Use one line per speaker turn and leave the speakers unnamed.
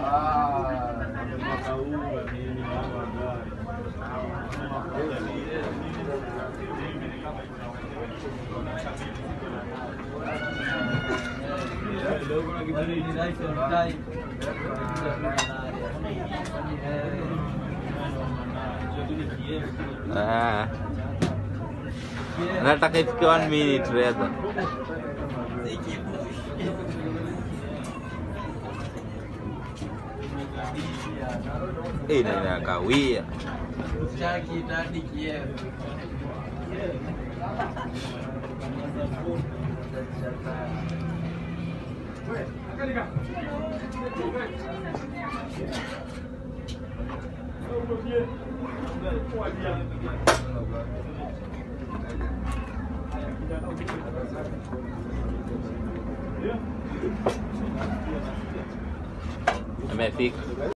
mwaka huu mimi naomba gari. Leo kuna kibali ni life on time.
Ah. Nataka ifike one minute rather. Eh, na inakawia.
Chaki tadi Kiev.
Amefika.